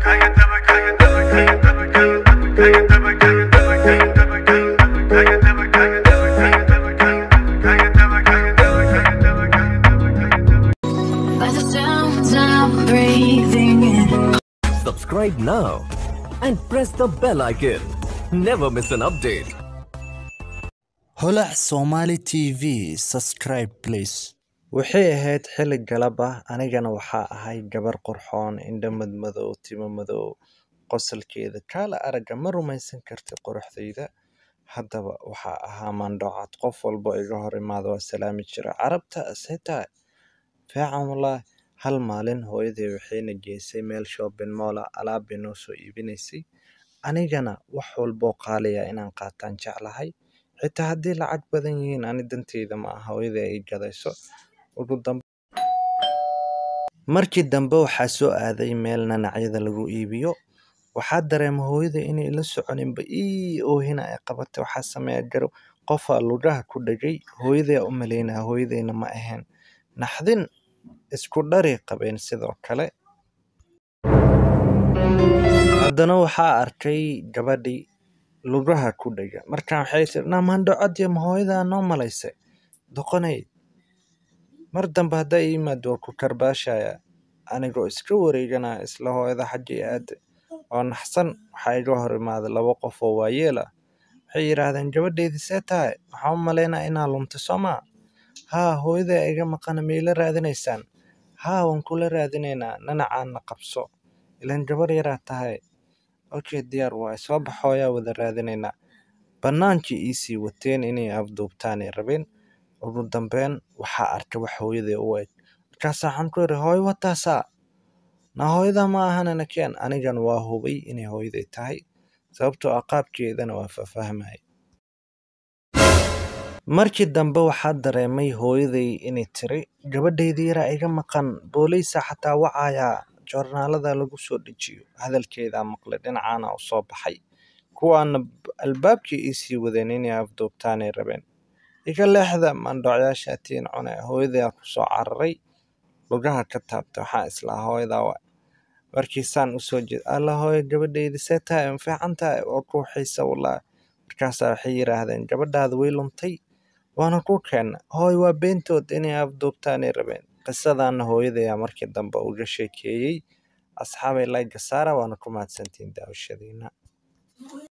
By the sounds I'm breathing in. Subscribe now and press the bell icon. Never miss an update. holac somali t v subscribe please waxay ahayd xilli galab ah anigana waxaa ahay gabar qurxoon indho madmadow timo madow qosolkeeda kaala aragga ma rumaysan karti quruxdayda haddaba waxaa ahaa mandhocad qof walbo iga hor imaado waa salaami jira carabta setaa fiican wallah hal maalin hooyaday waxayna geysay meel shopping mall ah alaab bay noo soo iibinaysay anigana wax walboo qaaliya inaan qaataan jeclahay xitaa haddii lacag badan yihiin ani danteyda ma aha hooyaday ay gadayso ugu dambe markii dambe waxaa soo aaday meel nanacyada lagu iibiyo waxaa dareema hooyaday inay la soconinba ii oohina ay qabatay waxaa sameeya garow qofaa lugaha ku dhegay hooyaday aa u malaynaya hooyadayna ma ahayn naxdin isku dhari qabeen sidoo kale haddana waxaa arkay gabadhii lugaha ku dhega markaa waxay tiri naamandhocodii ma hooyadaa noo malaysay doqonay mar dambe haddaa ii yimaado waa ku karbaashaya anigoo iska wareeganaya isla hooyada xaggii aade oo naxsan waxaa iga hor imaaday laba qof oo waayeel ah waxay yidhaahdeen gabadheydii see tahay waxaan u malaynaa inaa luntay soo maa haa hooyadaa iga maqana miyla raadinaysaan haa waan kula raadinaynaa nanacaana qabso ilaan gabar yaraa tahay okay diyaar waaye soo bax hooyaa wada raadinaynaa bannaankii iisii wateen inay afduubtaanay rabeen ugu dambeyn waxaa arkay wax hooyaday u eg markaasaa waxaan ku yidhi hooyo wataasaa na hooyadaa ma ahanana keen anigan waa hubay inay hooyaday tahay sababtoo ah qaabkeedana waa faahfahmay markii dambe waxaa dareemay hooyaday inay tiri gabadhaydii yaraa iga maqan booliisa xataa wacayaa joornaalada lagu soo dejiyo hadalkeedaa maqlay dhinacaana u soo baxay kuwaana albaabkii iisii wadeen inay afduubtaanay rabeen iga leexda mandhocyaasha tiin cune hooyadaa ku soo cararay lugaha ka taabtay waxaa islaa hooyadaa wa markiisaan usoo jeed alla hooyo gabadhaydi see tahay ma fiican tahay waa ku xiisa wallah markaasaa waxay yidhaahdeen gabadhaada way luntay waana ku keenna hooy waa beentood inay afduubtaanay rabeen qisadaana hooyadayaa markii dambe uga sheekeeyey asxaabay layga saara waana ku mahadsantiin daawashadiina